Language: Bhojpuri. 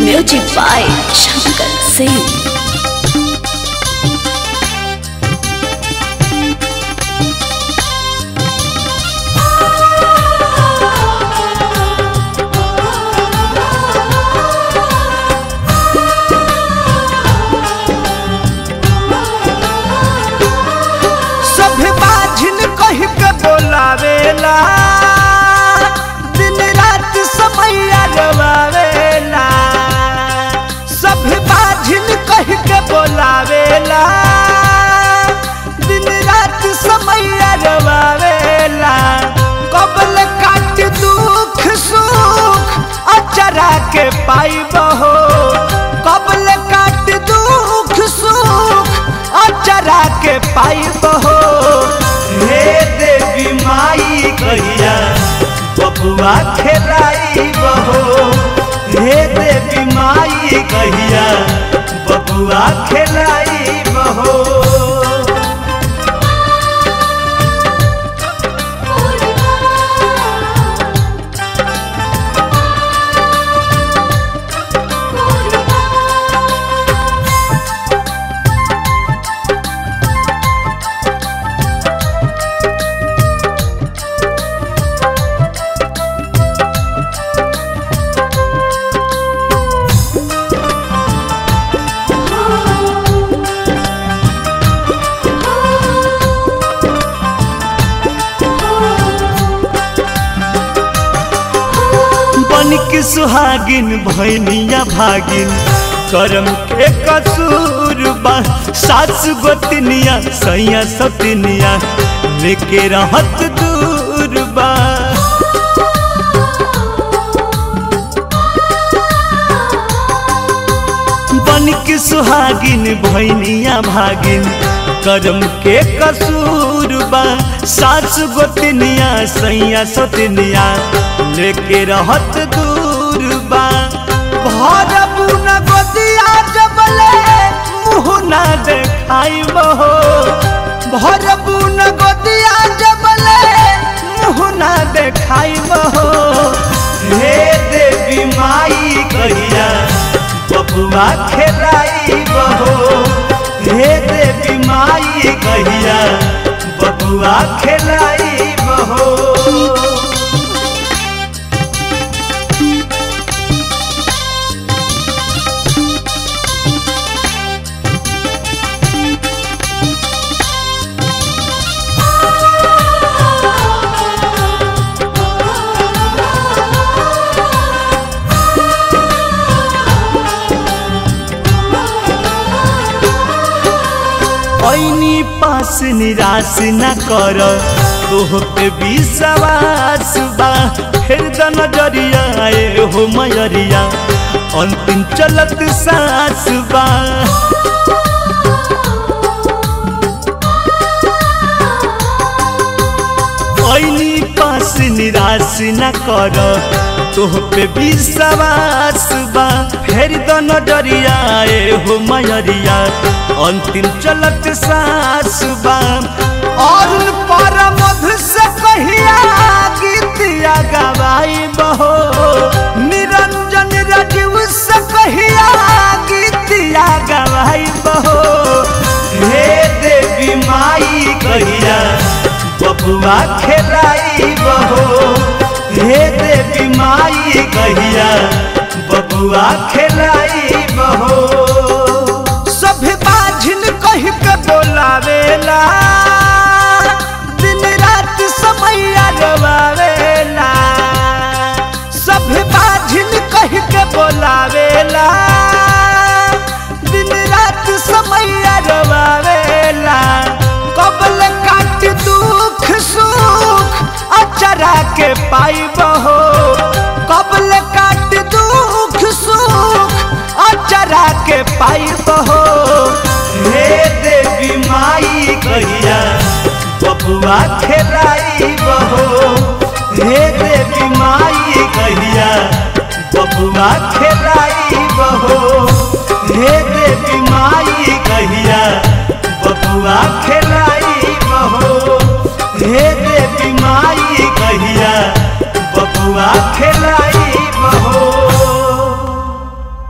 Music by Shankar Singh. सभे बाझिन कह के बोलावेला दिन रात समैया गवावेला सभे बाझिन कह के बोलावेला दिन रात समैया गवावेला कबल काट दुख सुख अचरा के पाइब हो कबल काट दुख सुख अचरा के पाइब हो हे देवी माई कहिया बबुआ खेलाइब हो हे देवी माई कहिया बबुआ खेलाइब हो बन के सुहागिन भैनिया भागिन करम के कसूर बा सास गोतनिया सैया सतनिया लेके रहत दूर बा बन के सुहागिन भैनिया भागिन करम के कसूर बा सास गोतनिया सैया सतनिया लेके रहत दूर बा भरबू न गोदिया जबले मुँह न देखाइब हो भरबू न गोदिया जबले मुँह न देखाइब हो हे देवी माई कहिया बबुआ खेलाइब हो हे देवी माई कहिया बबुआ खेलाइब हो ऐनी पास निराश न कर तोह पे विश्वास बा फिर द नजरिया आए हो मयरिया अंतिम चलत सास बा ऐनी पास निराश न कर तोह पे विश्वास बा फेर द नजरिया आए हो मयरिया अंतिम चलत सास बा और पर मधु से कहिया गीतिया गवाई बहो निरंजन रजीव से कहिया गीतिया गवाई बहो हे देवी माई कहिया बबुआ खेलाई बहो हे देवी माई कहिया बबुआ खेलाई बहो सभे बाझिन कह के बोलावेला दिन रात समैया गवावेला सभे बाझिन कह के बोलावेला दिन रात समैया गवावेला कबल काट दुख सुख अचरा के पाइब हो कबल काट दुख सुख अचरा के पाइब हो हे देवी माई कहिया बबुआ खेलाइब हो हे देवी माई कहिया बबुआ खेलाइब हो हे देवी माई कहिया बबुआ खेलाइब हो हे देवी माई कहिया बबुआ खेलाई